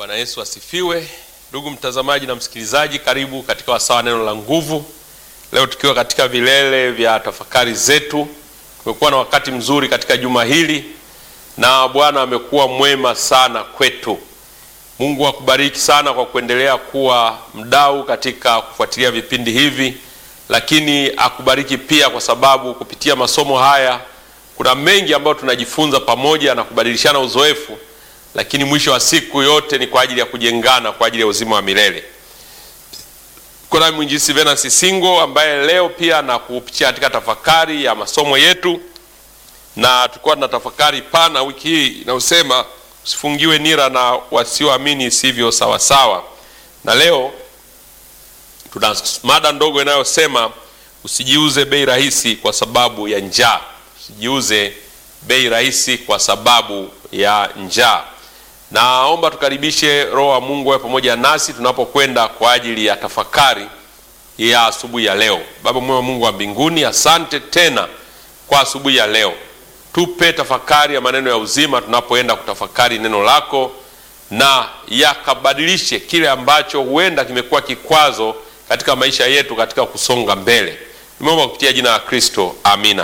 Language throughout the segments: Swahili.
Bwana Yesu asifiwe. Ndugu mtazamaji na msikilizaji, karibu katika wasaa wa neno la nguvu. Leo tukiwa katika vilele vya tafakari zetu, tumekuwa na wakati mzuri katika juma hili na Bwana amekuwa mwema sana kwetu. Mungu akubariki sana kwa kuendelea kuwa mdau katika kufuatilia vipindi hivi, lakini akubariki pia kwa sababu kupitia masomo haya kuna mengi ambayo tunajifunza pamoja na kubadilishana uzoefu, lakini mwisho wa siku yote ni kwa ajili ya kujengana kwa ajili ya uzima wa milele. Kuna mwinjisi Venansi Singo ambaye leo pia na kupitia katika tafakari ya masomo yetu, na tulikuwa tuna tafakari pana wiki hii inayosema usifungiwe nira na wasioamini isivyo sawasawa, na leo tuna mada ndogo inayosema usijiuze bei rahisi kwa sababu ya njaa. Usijiuze bei rahisi kwa sababu ya njaa. Naomba tukaribishe Roho wa Mungu awe pamoja nasi tunapokwenda kwa ajili ya tafakari ya asubuhi ya leo. Baba mwema, Mungu wa mbinguni, asante tena kwa asubuhi ya leo. Tupe tafakari ya maneno ya uzima tunapoenda kutafakari neno lako, na yakabadilishe kile ambacho huenda kimekuwa kikwazo katika maisha yetu katika kusonga mbele. Nimeomba kupitia jina la Kristo, amina.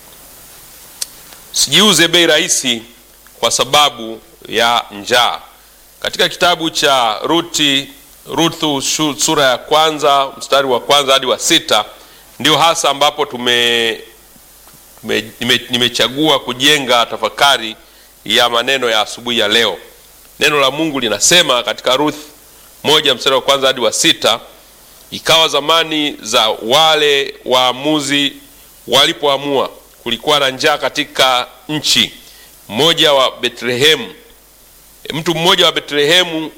Usijiuze bei rahisi kwa sababu ya njaa. Katika kitabu cha Ruti, Ruthu sura ya kwanza mstari wa kwanza hadi wa sita ndio hasa ambapo tume, tume nime, nimechagua kujenga tafakari ya maneno ya asubuhi ya leo. Neno la Mungu linasema katika Ruth moja mstari wa kwanza hadi wa sita ikawa zamani za wale waamuzi walipoamua, kulikuwa na njaa katika nchi. Mmoja wa Betlehemu, mtu mmoja wa Betlehemu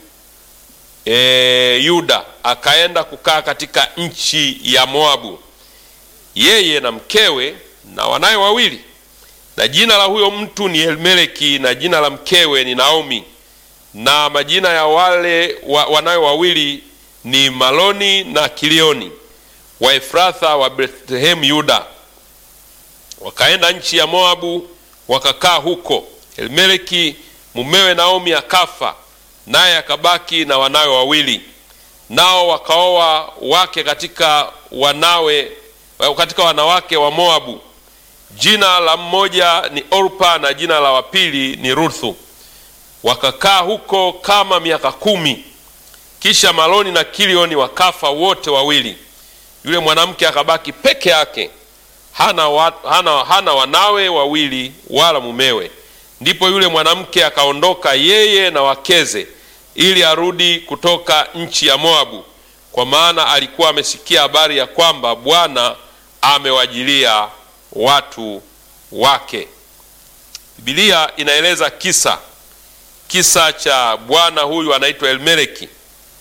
e, Yuda akaenda kukaa katika nchi ya Moabu, yeye na mkewe na wanaye wawili, na jina la huyo mtu ni Elimeleki na jina la mkewe ni Naomi, na majina ya wale wa, wanawe wawili ni Maloni na Kilioni wa Efratha wa Bethlehemu Yuda. Wakaenda nchi ya Moabu wakakaa huko. Elimeleki mumewe Naomi akafa, naye akabaki na wanawe wawili, nao wakaoa wake katika wanawe katika wanawake wa Moabu. Jina la mmoja ni Orpa na jina la wapili ni Ruthu. Wakakaa huko kama miaka kumi. Kisha Maloni na Kilioni wakafa wote wawili. Yule mwanamke akabaki peke yake, hana, wa, hana, hana wanawe wawili wala mumewe. Ndipo yule mwanamke akaondoka yeye na wakeze, ili arudi kutoka nchi ya Moabu, kwa maana alikuwa amesikia habari ya kwamba Bwana amewajilia watu wake. Biblia inaeleza kisa kisa cha bwana huyu anaitwa Elimeleki.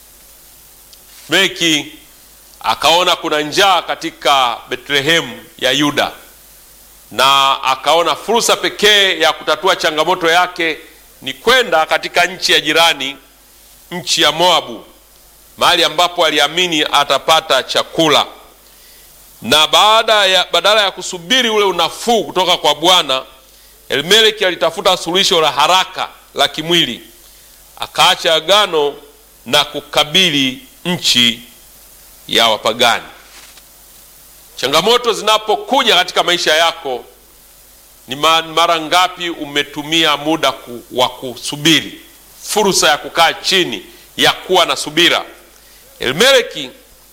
Elimeleki akaona kuna njaa katika Betlehemu ya Yuda, na akaona fursa pekee ya kutatua changamoto yake ni kwenda katika nchi ya jirani, nchi ya Moabu, mahali ambapo aliamini atapata chakula. Na baada ya badala ya kusubiri ule unafuu kutoka kwa Bwana, Elimeleki alitafuta suluhisho la haraka la kimwili, akaacha agano na kukabili nchi ya wapagani. Changamoto zinapokuja katika maisha yako, ni mara ngapi umetumia muda ku, wa kusubiri, fursa ya kukaa chini, ya kuwa na subira? Elimeleki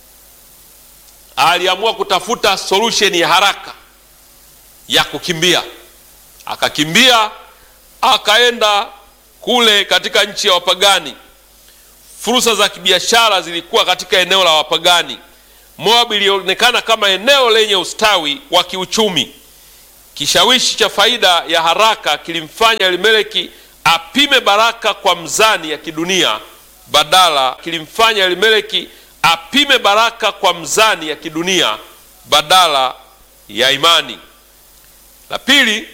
aliamua kutafuta solution ya haraka ya kukimbia, akakimbia akaenda kule katika nchi ya wapagani. Fursa za kibiashara zilikuwa katika eneo la wapagani. Moabu ilionekana kama eneo lenye ustawi wa kiuchumi. Kishawishi cha faida ya haraka kilimfanya Elimeleki apime baraka kwa mzani ya kidunia badala kilimfanya Elimeleki apime baraka kwa mzani ya kidunia badala ya imani. La pili,